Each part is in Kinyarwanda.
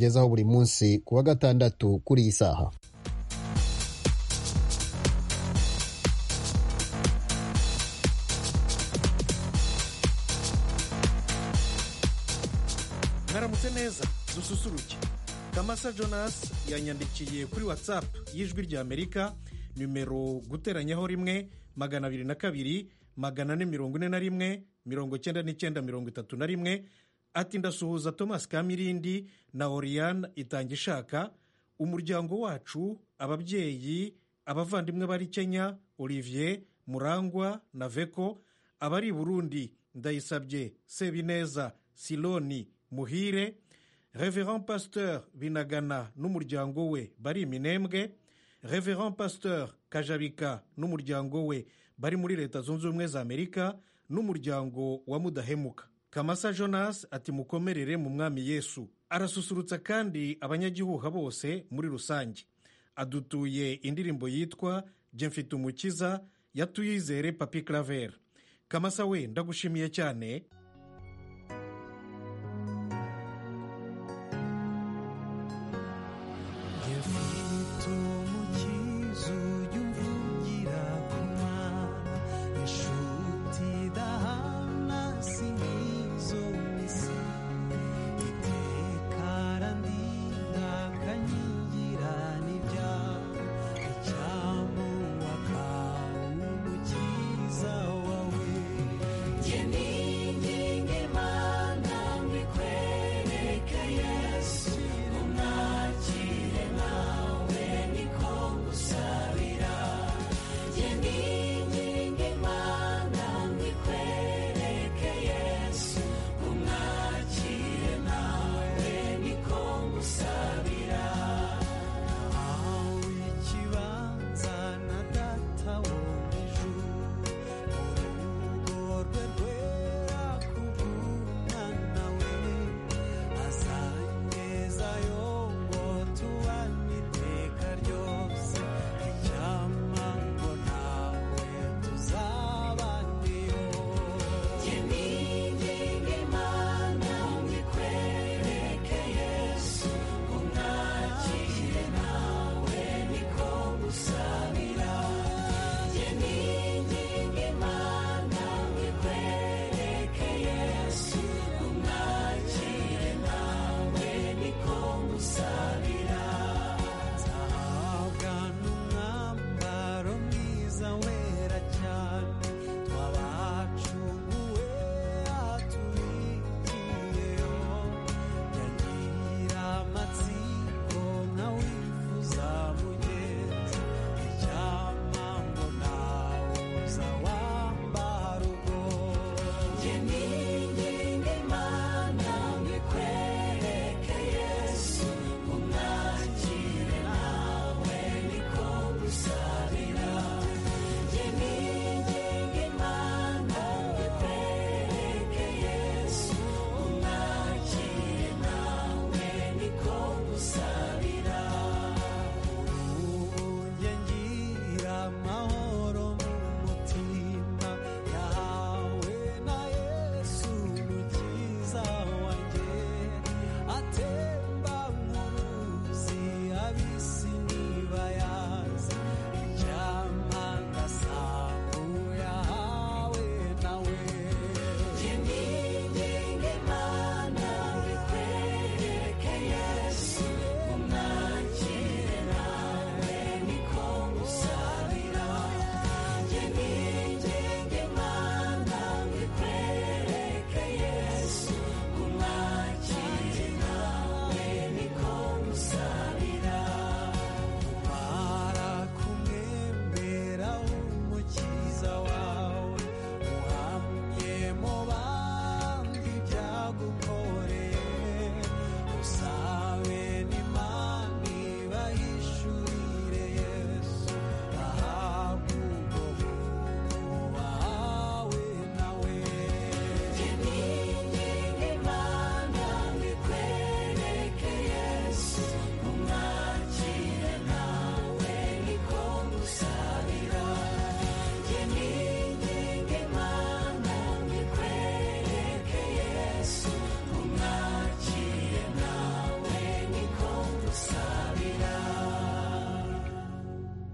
tubagezaho buri munsi ku wa gatandatu kuri iyi saha mwaramutse neza dususuruke kamasa jonas yanyandikiye kuri watsapu y'ijwi ry'amerika nimero guteranyaho rimwe magana abiri na kabiri magana ane mirongo ine na rimwe mirongo icyenda n'icyenda mirongo itatu na rimwe ati ndasuhuza thomas kamirindi na oriyane itanga ishaka umuryango wacu ababyeyi abavandimwe bari kenya olivier murangwa na veko abari i burundi ndayisabye sebineza siloni muhire reverand pasteur binagana n'umuryango we bari iminembwe reverand pasteur kajabika n'umuryango we bari muri leta zunze ubumwe za amerika n'umuryango wa mudahemuka kamasa jonas ati mukomerere mu mwami yesu arasusurutsa kandi abanyagihuha bose muri rusange adutuye indirimbo yitwa jye mfite umukiza yatuyizere papi claver kamasa we ndagushimiye cyane Ngifite umukiza ujya umvugira ku mwana inshuti idahana si nk'izo misa iteka randindakanyigira n'ibyaha icyamuha kawe umukiza wawe Jye ni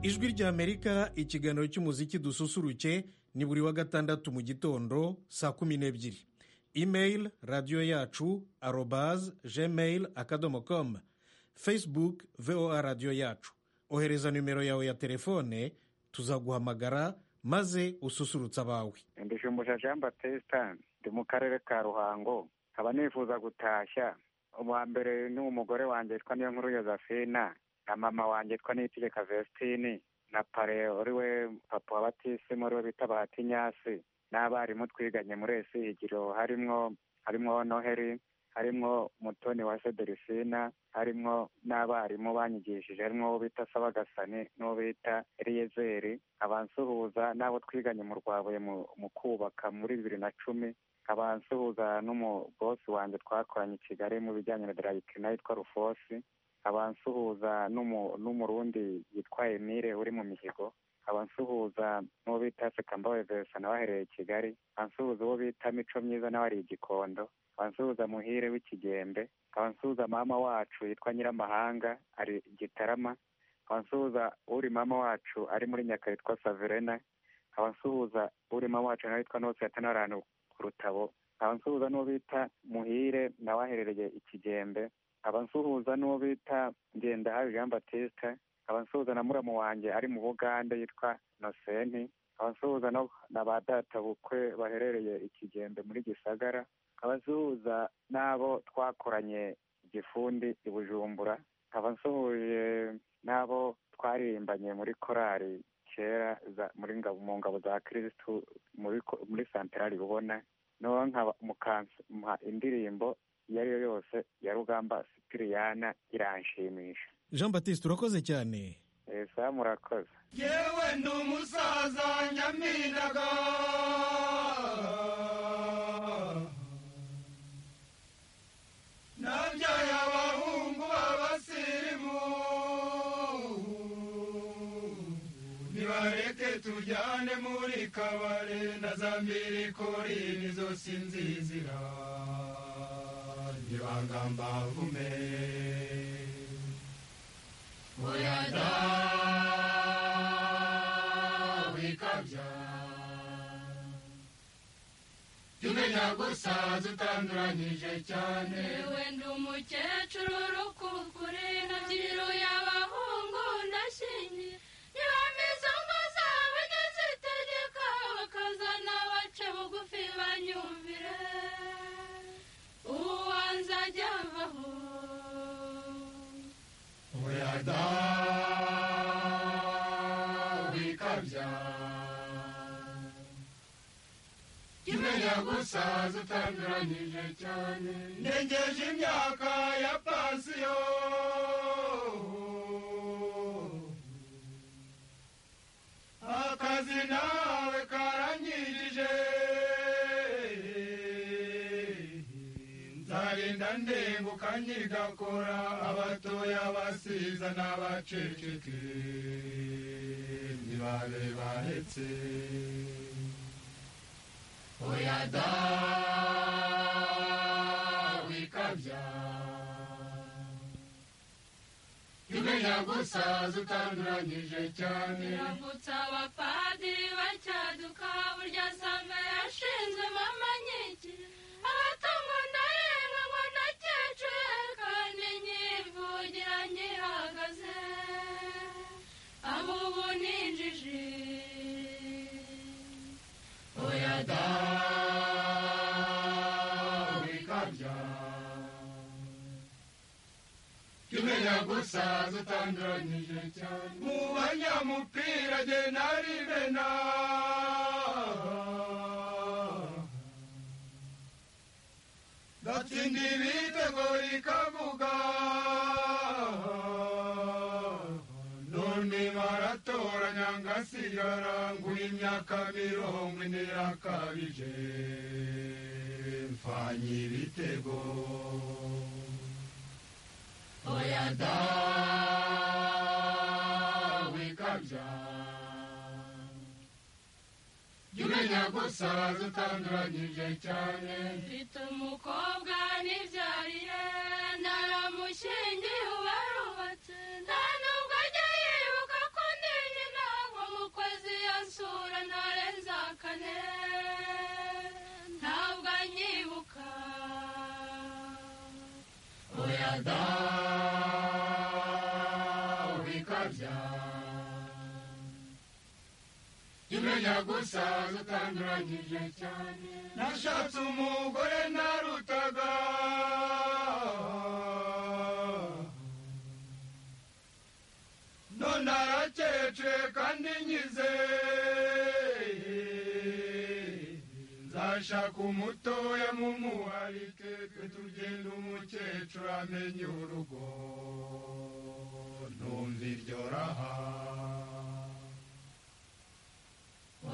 ijwi ry'amerika ikiganiro cy'umuziki dususuruke ni buri wa gatandatu mu gitondo saa kumi n'ebyiri imeyili radiyo yacu arobaze gmail akadomo komu facebook voa radiyo yacu ohereza nimero yawe ya telefone tuzaguhamagara maze ususurutse abawe ndishumbusha jean batesita ndi mu karere ka ruhango nkaba nifuza gutashya uwa mbere ni umugore wanjye witwa niyo nkuru yozefina na mama wanjye witwa niyitegeka vestine na pare uri we papa wa batisimu uri we bita bahatinyasi n'abarimu twiganye muri esigiro harimwo harimwo noheri harimwo mutoni wa sederisina harimwo n'abarimu banyigishije harimwo uwo bita sabagasani n'uwo bita eliyezeri abansuhuza n'abo twiganye mu rwabuye mu mu kubaka muri bibiri na cumi abansuhuza n'umubosi wanjye twakoranye i kigali mu bijyanye na darayikina yitwa rufosi abansuhuza n'umu- n'umurundi yitwa emile uri mu mihigo abansuhuza n'uwo bita sekambawe verisa nawe ahereye i kigali abansuhuza uwo bita mico myiza nawe ari i gikondo abansuhuza muhire w'ikigembe abansuhuza mama wacu yitwa nyiramahanga ari i gitarama abansuhuza uri mama wacu ari muri nyaka yitwa saverena abansuhuza uri mama wacu nawe yitwa nose yatanaranu ku rutabo abansuhuza n'uwo bita muhire nawe aherereye i kigembe abansuhuza n'uwo bita ngendahabi jean batista abansuhuza na muramu wanjye ari mu bugande yitwa nosenti abansuhuza no- na ba databukwe baherereye i kigembe muri gisagara abasuhuza n'abo twakoranye igifundi i bujumbura abasuhuje n'abo twarimbanye muri korali kera za- muri ngabo- mu ngabo za kirisitu muri ko- muri santarari bubona noneho nkaba mukampa indirimbo iyo ari yo yose ya rugamba sipiriyana iranshimisha jean batiste urakoze cyane esa murakoze yewe ndi umusaza nyaminaga nabyaye abahungu b'abasirimu nibareke tujyane muri kabare na za mbirikorini zose nzizira nibangamba vume uyada wikabya tumenya gusaza utanduranyije cyane wenda umukecuru urukukure nabyiruye abahungu ndashingiye niba meze umusa bageze itegeka bakazana abaca bugufi banyumvire uwanze ajya avaho Uyada wikabya Imenya gusaza utanduranyije cyane Ndengeje imyaka ya pansiyo Akazi nawe karanyirije nzarinda ndenguka nyigakora abatoya abasiza n'abaceceke ntibabe bahetse oya da wikabya imenya gusaza utanduranyije cyane biravutse abapadiri bacyaduka burya samba yashinze mama nyinshi abatungwa ndarenga ngo ndakecure kandi nyivugira nyihagaze abo ubu ninjije oya da wikabya tumenya gusaza utanduranyije cyane mu banyamupira jye narimena gatsinda ibitego ikavuga none baratora nyangasigara nguha imyaka mirongo ine yakabije mfanye ibitego oya da wikabya jya umenya gusaza utanduranyije cyane mfite umukobwa nibyariye naramushingiye ubarubatse nta nubwo ajya yibuka ko ndinye kujya imenya gusaza utanduranyije cyane nashatse umugore narutaga none arakecwe kandi nkize nzashaka umutoya mumuharike twe tugenda umukecuru amenye urugo numva iryo raha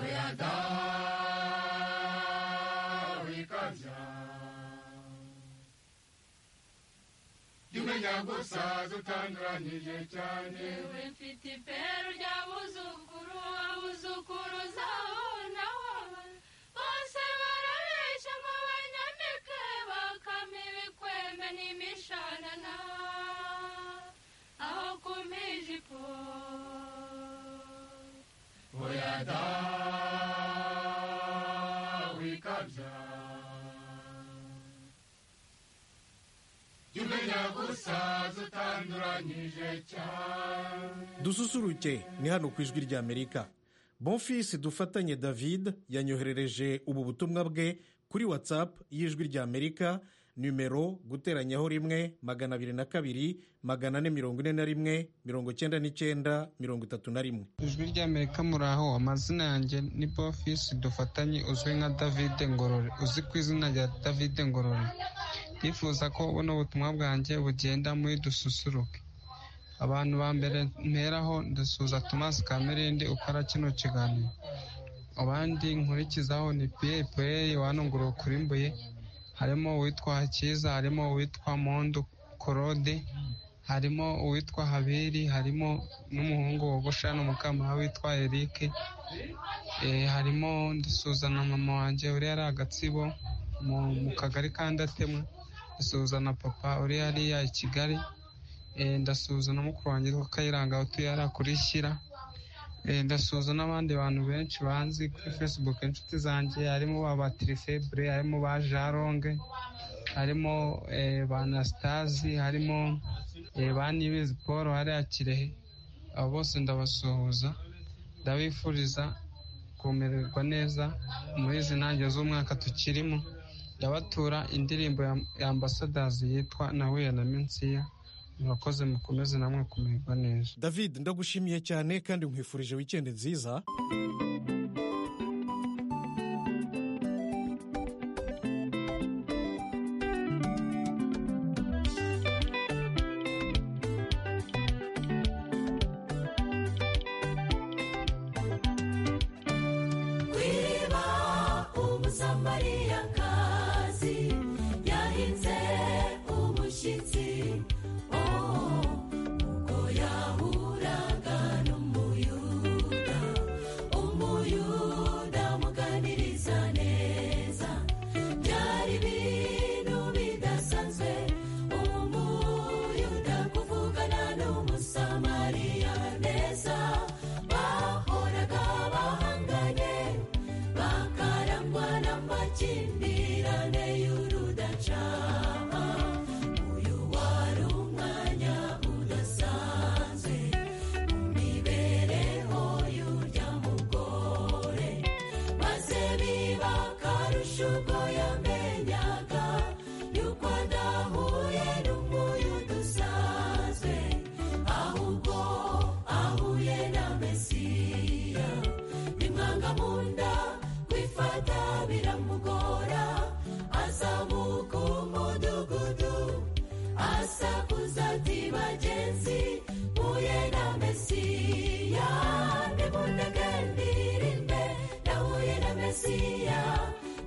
oya da wikabya jya umenya gusaza utanduranyije cyane yewe mfite iperu ry'abuzukuru abuzukuruza aho naho bose barabeshya ngo banyamike bakame ibikwembe n'imishanana aho kumpa ijipo oya da wikabya jya umenya gusaza utanduranyije cyane dususuruke ni hano ku ijwi ry'amerika bonfisi dufatanye david yanyoherereje ubu butumwa bwe kuri whatsapp y'ijwi ry'amerika nimero guteranyaho rimwe magana abiri na kabiri magana ane mirongo ine na rimwe mirongo cyenda n'icyenda mirongo itatu na rimwe ijwi ry'amerika muri aho amazina yanjye ni bofisi dufatanye uzwi nka david ngorore uzi ku izina rya david ngorore ndifuza ko buno butumwa bwanjye bugenda muri dususuruke abantu ba mbere mperaho ndasuhuza thomas kamerindi ukora kino kiganiro abandi nkurikizaho ni piye pureyi wanungurura kuri mbuye harimo uwitwa hakiza harimo uwitwa mondo korode harimo uwitwa habiri harimo n'umuhungu wogosha n'umukamara witwa erike Eh, harimo ndasuhuza na mama wanjye uriya ari agatsibo mu mu kagari ka ndatema ndasuhuza na papa uriya hariya i kigali Eh, ndasuhuza na mukuru wanjye witwa kayiranga utuye hariya kuri shyira Eh, ndasuhuza n'abandi bantu benshi banzi kuri facebook inshuti zanjye harimo ba ba tirifebure harimo ba jaronge harimo eh, ba anasitazi harimo eh, ba nibizi paul hariya kirehe abo bose ndabasuhuza ndabifuriza kumererwa neza muri izi ntangiriro z'umwaka tukirimo ndabatura indirimbo ya ya ambasadazi yitwa nahuye na minsiya murakoze mukomeze namwe kumererwa neza david ndagushimiye cyane kandi nkwifurije wikendi nziza wiba umusamariyakazi yahinze umushyitsi oh uko yahuraga n'umuyuda umuyuda amuganiriza neza byari ibintu bidasanzwe umuyuda kuvugana n'umusamariya neza bahoraga bahanganye bakarangwa n'amakimbirane y'urudacana uyu wari umwanya udasanzwe mu mibereho y'urya mugore maze biba akarusho ubwo yamenyaga yuko adahuye n'umuyuda usanzwe ahubwo ahuye na mesiya bimwanga mu nda kwifata biramugora azamuka umudugudu asakuza ati bagenzi mpuye na mesiya ntimunaganirinde nahuye na mesiya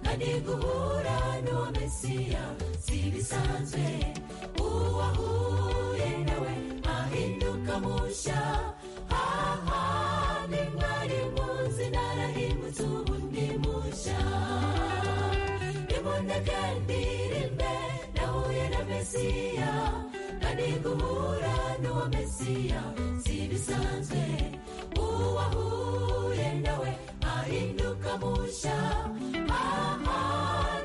kandi guhura n'uwo mesiya si bisanzwe uwahuye nawe ahinduka mushya aha ni mwari muzi narahindutse ubu ndi mushya nimunaganirinde nahuye na mesiya kandi guhura n'uwo mesiya si bisanzwe uwahuye nawe ahinduka mushya aha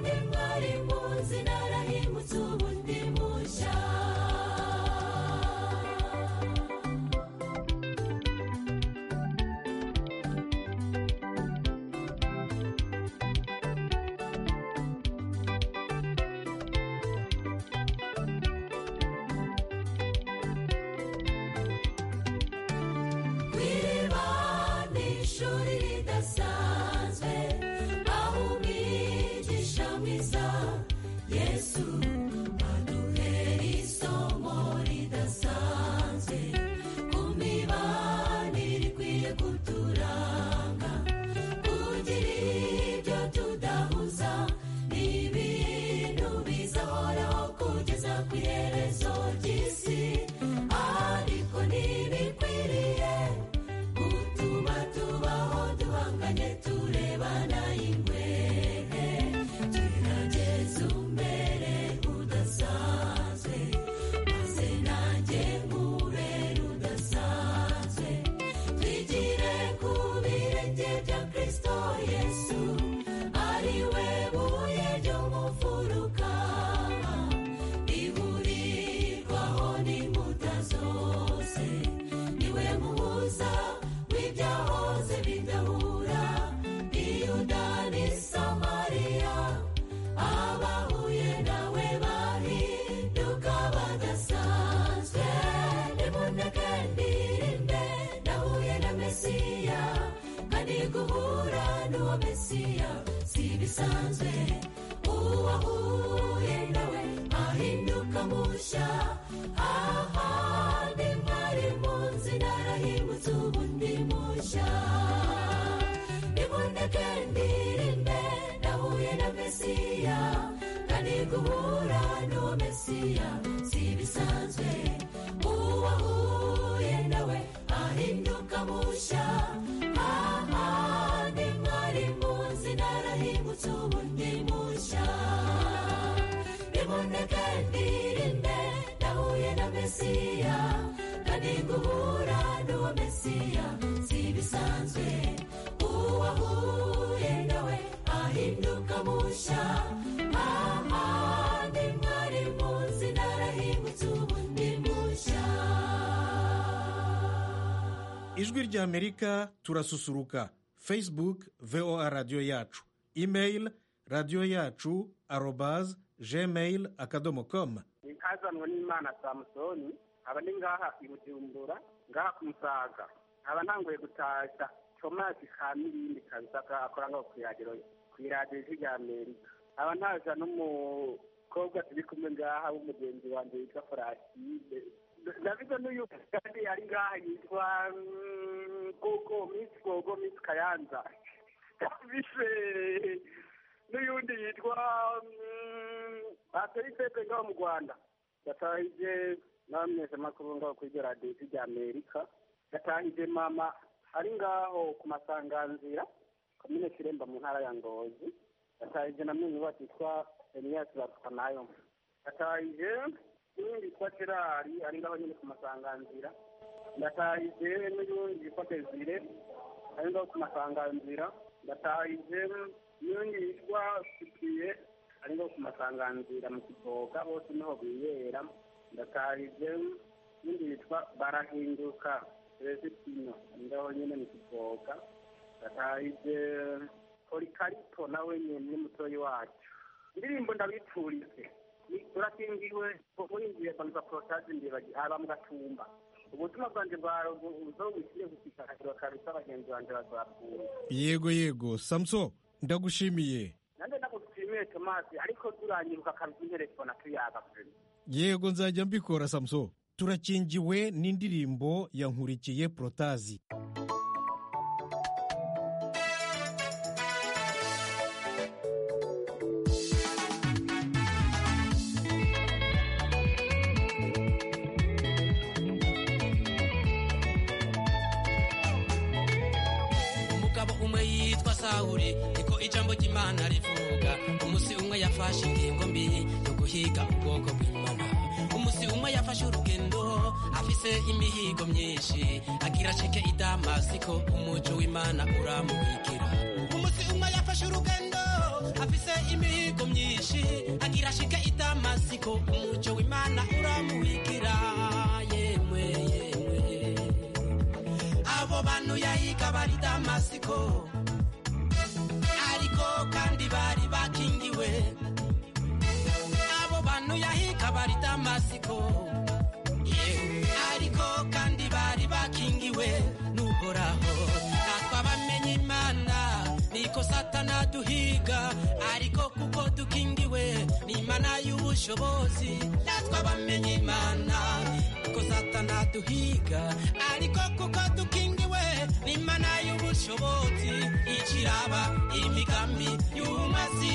ni mwari muzi narahindutse ubu ndi mushya mesiya kandi guhura n'uwo mesiya si ibisanzwe uwahuye nawe ahinduka mushya ahandi mwari muzi narahimutse ubundi mushya ijwi ry'amerika turasusuruka facebook voa radiyo yacu email radiyo yacu arobaz gmail akadomo komu nkazanwa n'imana samusoni aba ni ngaha i bujumbura ngaha ku musaga nkaba ntanguye gutashya tomasi ka mirindi kabisa akora ngaho ku iradiyo ku iradiyo ijwi rya amerika nkaba ntaza n'umukobwa turi kumwe ngaha w'umugenzi wanjye witwa foraside ndabizo n'uyu kandi ari ngaha yitwa mm, gogo misi gogo misi kayanza ndabize n'uyundi yitwa bateri pepe ngaho mu rwanda yatahije n'abamenyesha amakuru ngaho kuri iryo radiyo ijwi rya amerika yatahije mama ari ngaho ku masanganzira komine kiremba mu ntara ya ngozi yatahije na mwenyu bacu yitwa eniyasi bapfa nayo yatahije n'undi yitwa gerari ari ngaho nyine ku masanganzira ndatahije n'ubundi yitwa desire ari ngaho ku masanganzira ndatahije n'undi yitwa sipiye ari ngaho ku masanganzira mu kiboga bose niho biyera ndatahije n'undi yitwa barahinduka rezitino ari ngaho nyine mu kiboga ndatahije polikarito nawe nyine ni mutoyi wacu indirimbo ndabipfurize turakingiwe burinjiye banyuza porotaje imbere aba mu gatumba ubutumwa bwanjye bwa buzo bukwiye gushishikariza kabisa bagenzi banjye bazakunda yego yego samuso ndagushimiye nanjye ndagushimiye tomasi ariko turanyiruka kabisa interefone tuyaga pe yego nzajya mbikora samuso turakingiwe n'indirimbo ya nkurikiye porotazi umugabo umwe yitwa sawuri niko ijambo ry'imana rivuga umunsi umwe yafashe ingingo mbi yo guhiga ubwoko bw'imana umunsi umwe yafashe urugendo afise imihigo myinshi agira ceke i damasiko umuco w'imana uramubikira umunsi umwe yafashe urugendo afise imihigo myinshi agira ashike i damasiko umuco w'imana uramuhikira yemwe yemwe abo bantu yahiga bari damasiko ariko kandi bari bakingiwe abo bantu yahiga bari damasiko yewe ariko kandi bari bakingiwe n'uhoraho natwe abamenye imana niko satana duhiga ariko kuko dukingiwe n'imana y'ubushobozi natwe abamenye imana niko satana duhiga ariko kuko dukingiwe n'imana y'ubushobozi ikiraba imigambi y'umazi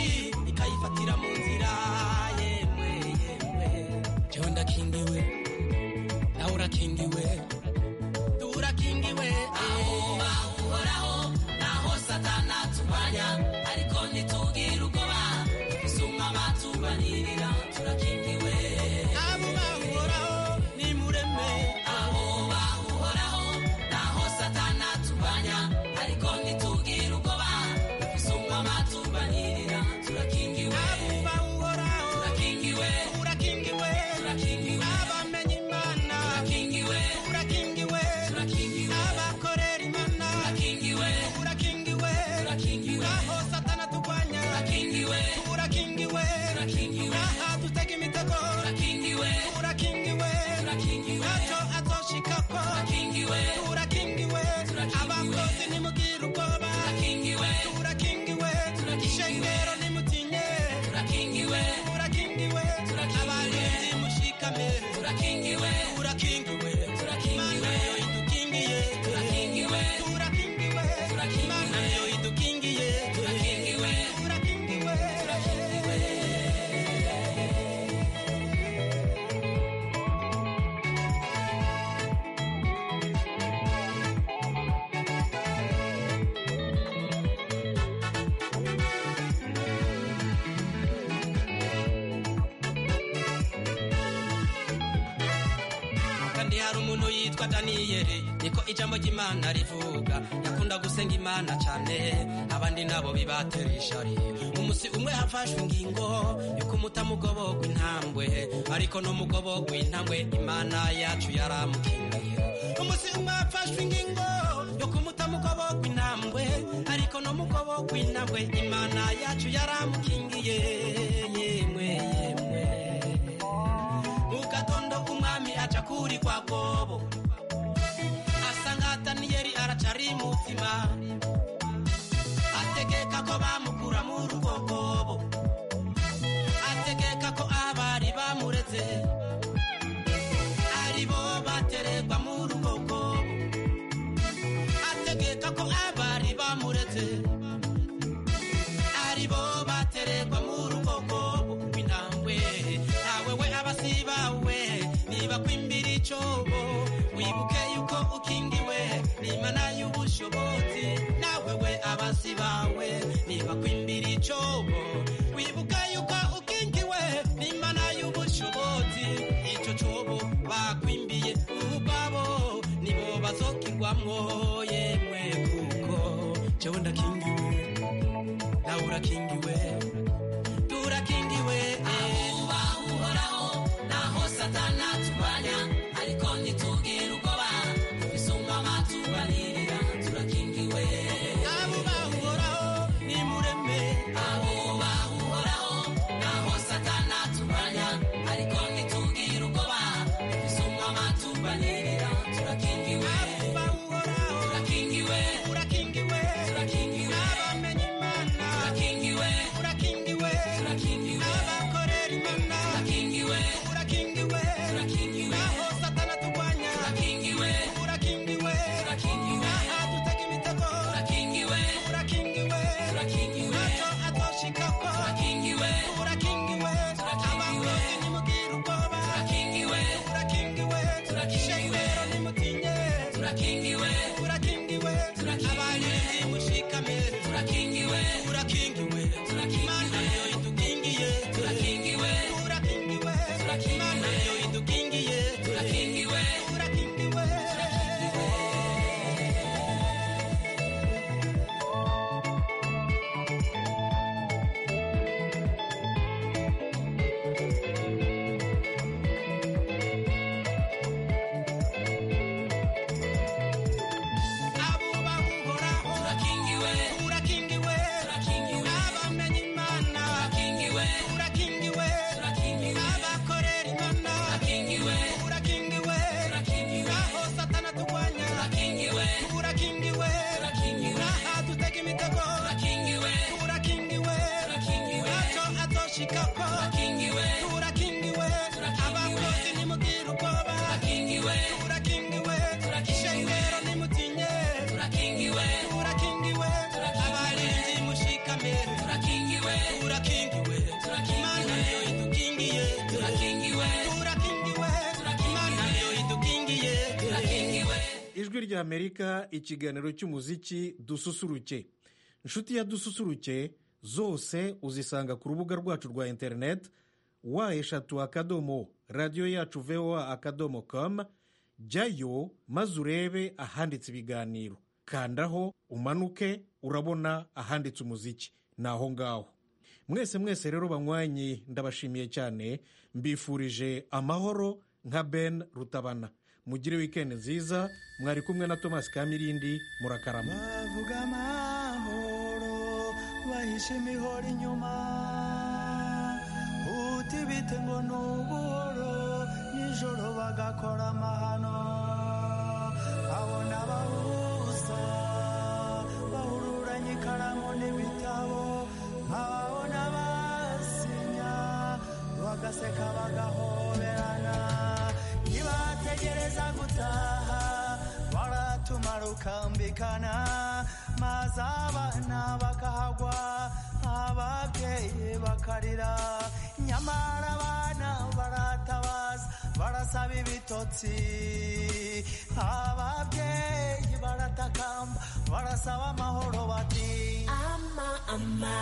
ikayifatira mu nzira yemwe yemwe jewe ndakingiwe nawe urakingiwe turakingiwe aho bahoraho naho satana tumanya ariko ntitubwire ubwoba isuma batubanirira turakingiwe abo bahoraho ni mureme abo bahoraho naho satana tumanya ariko ntitubwire ubwoba isuma batubanirira turakingiwe abo bahoraho turakingiwe turakingiwe turakingiwe abamenye imana turakingiwe turakingiwe turakingiwe abakorera imana turakingiwe turakingiwe turakingiwe aho satana turwanya turakingiwe turakingiwe turakingiwe aha dutega imitego turakingiwe turakingiwe turakingiwe ntacyo azoshikako turakingiwe turakingiwe abakozi nimugire ubwoba turakingiwe turakingiwe ishengero nimutinye turakingiwe turakingiwe abarinzi mushikame turakingiwe turakingiwe turakingiwe idukingiye turakingiwe turakingiwe turakingiwe idukingiye turakingiwe turakingiwe turakingiwe kandi hari umuntu yitwa daniyeli niko ijambo ry'imana rivuga yakunda gusenga imana cyane abandi nabo bibatera ishari umunsi umwe hafashwe ingingo yuko umutamugobo w'intambwe ariko n'umugobo w'intambwe imana yacu yaramukiniye umunsi umwe hafashwe ingingo yuko umutamugobo w'intambwe ariko n'umugobo w'intambwe imana yacu yaramukingiye yemwe yemwe mugatondo umwami aca kuri kwa kobo asanga daniyeli aracari mutima ategeka ko bamukura mu rugogobo ategeka ko abari bamureze aribo baterekwa mu rugogobo ategeka ko abari bamureze aribo baterekwa mu rugogobo rw'intambwe awe we abasibawe niba kwimbira icobo wibuke yuko ukingiwe n'imana y'ubushobozi nawe we abasibawe niba kwimbira icobo wibuke yuko ukingiwe n'imana y'ubushobozi ico cobo bakwimbiye ubwabo nibo bazokigwamwo yemwe kuko jewe ndakingiwe nawe urakingiwe turakingiwe ahubaha uhoraho naho satani aturwanya ariko ntitubwire ubwoba isumba amatubanirira turakingiwe abubaha uhoraho ni mureme abubaha uhoraho naho satani aturwanya ariko ntitubwire ubwoba isumba amatubanirira turakingiwe abubaha uhoraho turakingiwe turakingiwe turakingiwe abamenye imana turakingiwe turakingiwe turakingiwe abakorera imana turakingiwe turakingiwe turakingiwe aho satana turwanya turakingiwe turakingiwe turakingiwe aha dutega imitego turakingiwe turakingiwe turakingiwe ntacyo atoshikako turakingiwe turakingiwe abakozi nimubwire ubwoba turakingiwe turakingiwe turakingiwe nimutinye turakingiwe turakingiwe turakingiwe abanyuzi mushikame turakingiwe turakingiwe turakingiwe imana yo idukingiye turakingiwe turakingiwe turakingiwe imana yo idukingiye turakingiwe turakingiwe abubaha uhoraho turakingiwe turakingiwe turakingiwe abamenye imana turakingiwe turakingiwe turakingiwe abakorera imana turakingiwe turakingiwe turakingiwe aho satana turwanya turakingiwe turakingiwe turakingiwe aha dutega imitego turakingiwe turakingiwe turakingiwe ntacyo azoshikako turakingiwe turakingiwe abakozi nimubwire ubwoba turakingiwe turakingiwe turakingiwe nimutinye turakingiwe turakingiwe abarinzi mushikame turakingiwe turakingiwe imana yo idukingiye turakingiwe turakingiwe imana yo idukingiye turakingiwe ijwi rya amerika ikiganiro cy'umuziki dususuruke inshuti ya dususuruke zose uzisanga ku rubuga rwacu rwa interineti wa eshatu akadomo radiyo yacu voa akadomo komu jyayo maze urebe ahanditse ibiganiro kandaho umanuke urabona ahanditse umuziki ni aho ngaho mwese mwese rero banywanyi ndabashimiye cyane mbifurije amahoro nka ben rutabana mugire wikendi nziza mwari kumwe na thomas kamirindi murakarama bavuga amahoro bahishe imihoro inyuma uti bite ngo ni ubuhoro nijoro bagakora amahano abona abahuza bahururanye ikaramu n'ibitabo nk'ababona basinya bagaseka bagahoberana ntibategereza gutaha baratumara ukambikana maze abana bakahagwa ababyeyi bakarira nyamara abana baratabaza barasaba ibitotsi ababyeyi baratakamba barasaba amahoro bati ama ama